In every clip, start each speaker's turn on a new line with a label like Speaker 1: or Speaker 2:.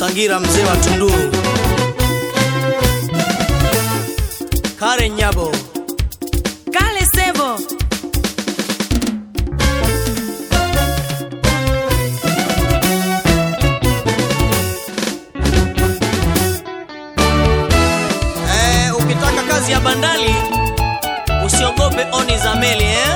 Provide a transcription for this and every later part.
Speaker 1: Sangira mzee wa Tunduru, Karen Nyabo,
Speaker 2: Kale Sevo,
Speaker 1: eh, ukitaka kazi ya bandali usiogope oni za meli eh?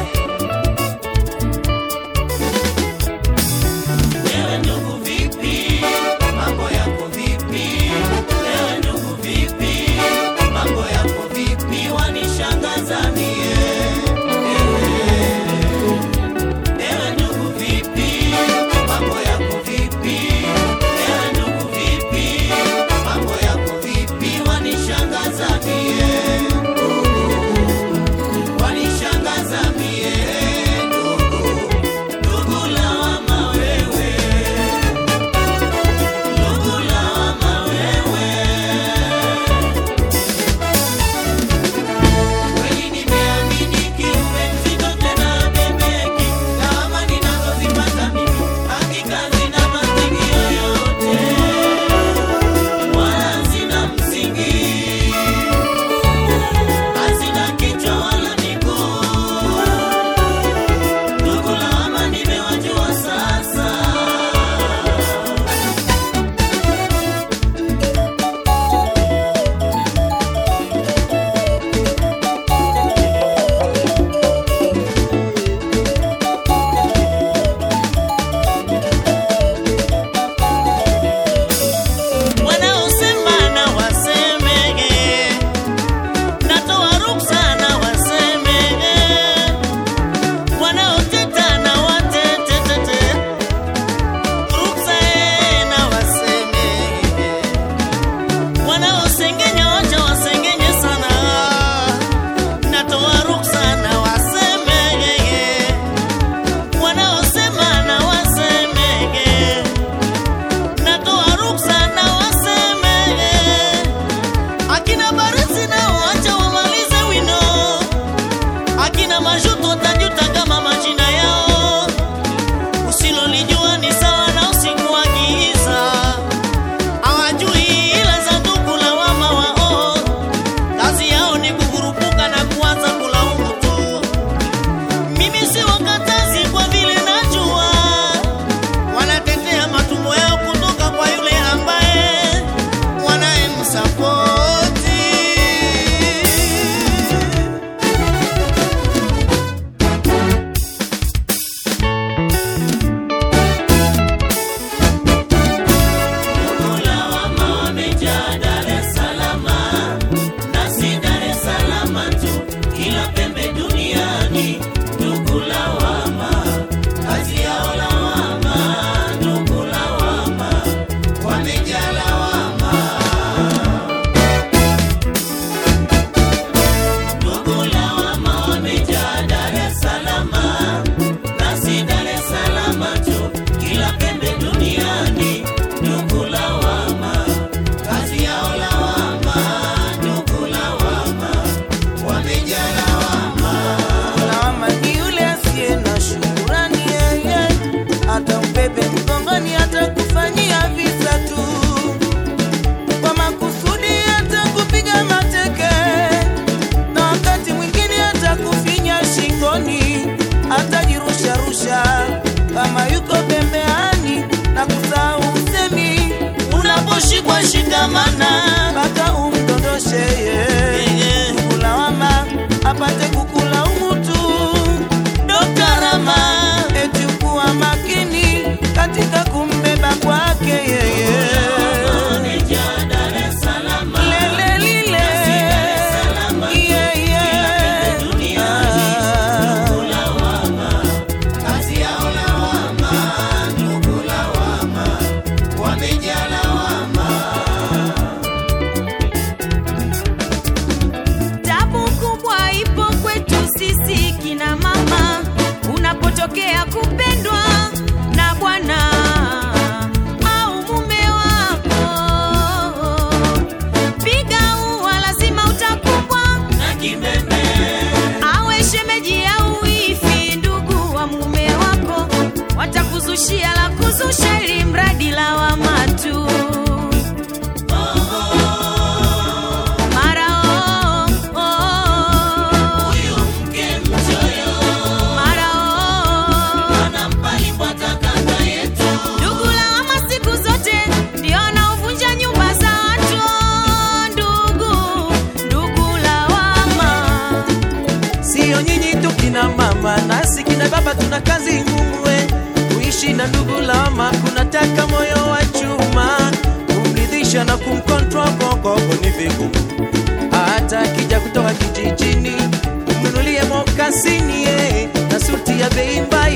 Speaker 3: Wanaosema na wasemege, natoa ruksa na wasemege, wanaoteta na watetetete, ruksa eh, na wasemege, wanaosengenya wacha wasengenye sana, natoa ruksa na wasemege, wanaosema na wasemege natoa ruksa na wasemege akina barisi nao wacha wamalize wino akina majuto tajuta kama majina yao usilolijua ni sawa na usiku wa giza hawajui ila za ndugu lawama wao kazi yao ni kukurupuka na kuanza kulaumu tu mimi si wakatazi kwa vile najua wanatetea matumbo yao kutoka kwa yule ambaye wanayemsapoti.
Speaker 4: Lawama ni yule asiye na shukurani, yeye hata mbebe mgongoni, atakufanyia visa tu kwa makusudi, atakupiga mateke na wakati mwingine atakufinya shingoni, atajirusharusha kama yuko pembeani na kusahau usemi
Speaker 3: Unaposhikwa shikamana,
Speaker 4: mpaka umdondoshe yeye kulawama apate kukulaumu tu.
Speaker 3: Dr. Rama
Speaker 4: eti kuwa makini katika kumbeba kwake yeye lele lile yeye
Speaker 2: tabu kubwa ipo kwetu sisi kina mama, unapotokea kupendwa na bwana au mume wako, piga ua, lazima utakumbwa awe shemeji au ifi, ndugu wa mume wako watakuzushia la kuzusha, ili mradi lawama tu.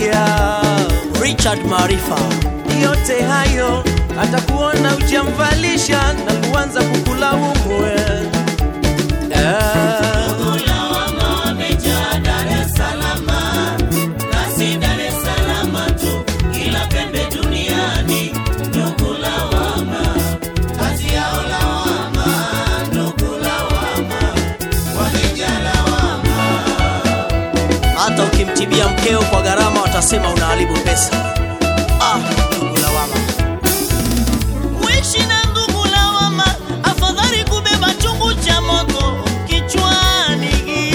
Speaker 4: kulia
Speaker 1: Richard Maarifa
Speaker 4: yote hayo atakuona ujamvalisha na kuanza kukulaumu eh. Eh.
Speaker 1: hata ukimtibia mkeo kwa gharama watasema unaharibu pesa. Ah, ndugu lawama.
Speaker 3: Kuishi na ndugu lawama, afadhali kubeba chungu cha moto kichwani.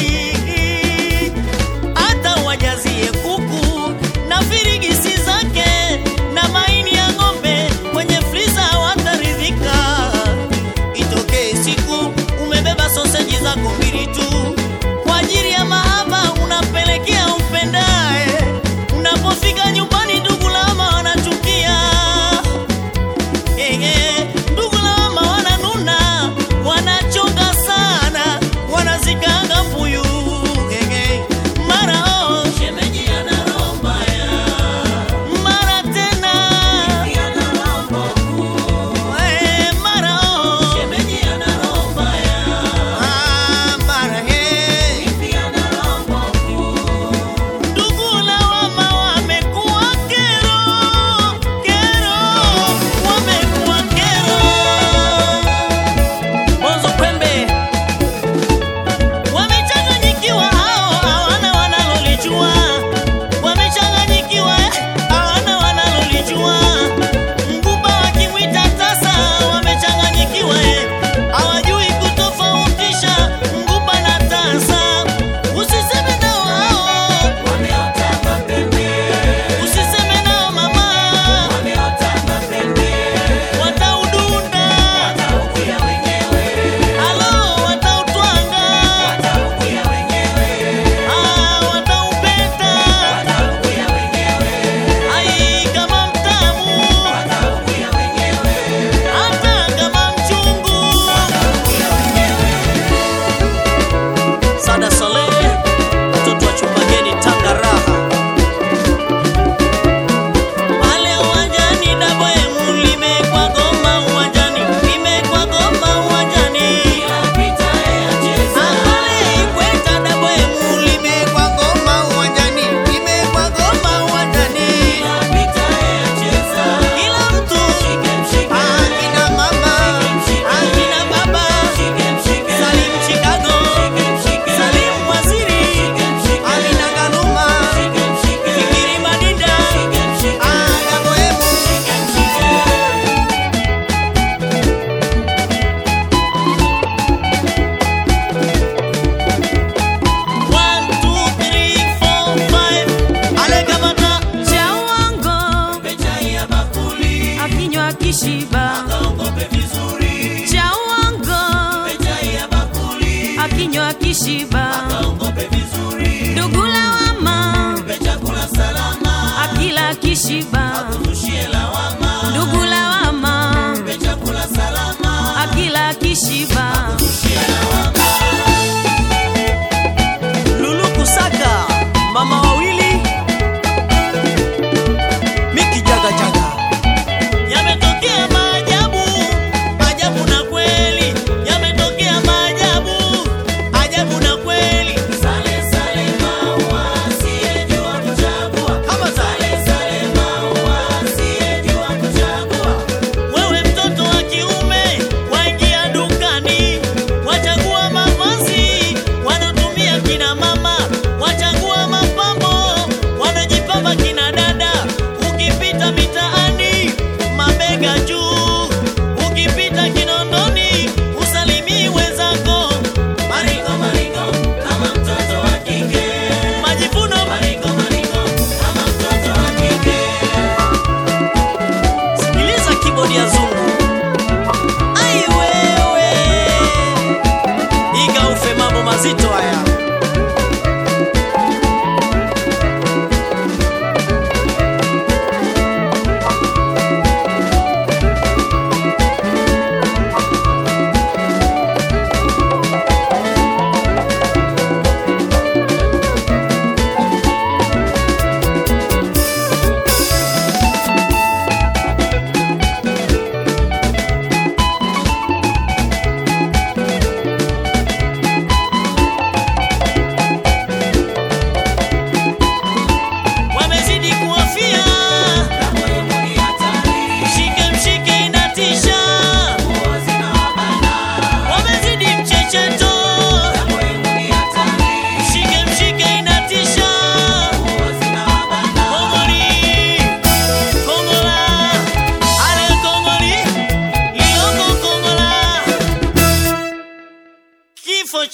Speaker 3: Hata wajazie kuku na firigisi zake na maini ya ng'ombe kwenye friza wataridhika. Itokee siku umebeba soseji zako mbili tu kwa ajili ya mahaba unampelekea umpendaye. Unapofika nyumbani, ndugu lawama wanachukia Ehe, ndugu lawama wananuna, wanachonga sana, wanazikaanga mbuyu. Ehe, mara oh, shemeji ana roho mbaya, mara tena Eh, mara oh, shemeji ana roho mbaya, Ah, mara he, ndugu lawama wamekuwa kero, kero, wamekuwa kero.
Speaker 1: Bonzo Pembe
Speaker 3: Wamechanganyikiwa hao, hawana wanalolijua. Wamechanganyikiwa, hawana wanalolijua. Mgumba wakimwita tasa, wamechanganyikiwa, eh. hawajui kutofautisha mgumba na tasa. Usiseme nao hao, usiseme nao mama, wataudunda, alo watautwanga Ah, wataupeta ai kama mtamu hata kama mchungu
Speaker 1: Sada Saleh, mtoto wa chumbageni Tanga raha.
Speaker 3: pale uwanjani dabwemu limekwa goma uwanjani limekwa goma uwanjani pale ikweta dabwemu limekwa goma uwanjani limekwa goma uwanjani kila mtu akina mama akina baba Salim Chicago Salim Waziri Amina Galuma Fikiri Madinda Aga Bohemu One, two, three, four, five. Ale kamata
Speaker 2: cha uongo akinywa kishiba cha uongo akinywa kishiba ndugu lawama akila kishiba ndugu lawama akila kishiba
Speaker 1: Lulu Kusaka, mama wawili, Miki Jaga Jaga.
Speaker 3: Yametokea maajabu, ajabu na kweli. Yametokea maajabu, ajabu na kweli. Sale sale maua, asiyejua kuchagua. Kama sale sale maua,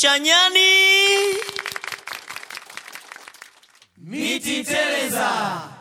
Speaker 1: cha nyani
Speaker 4: miti teleza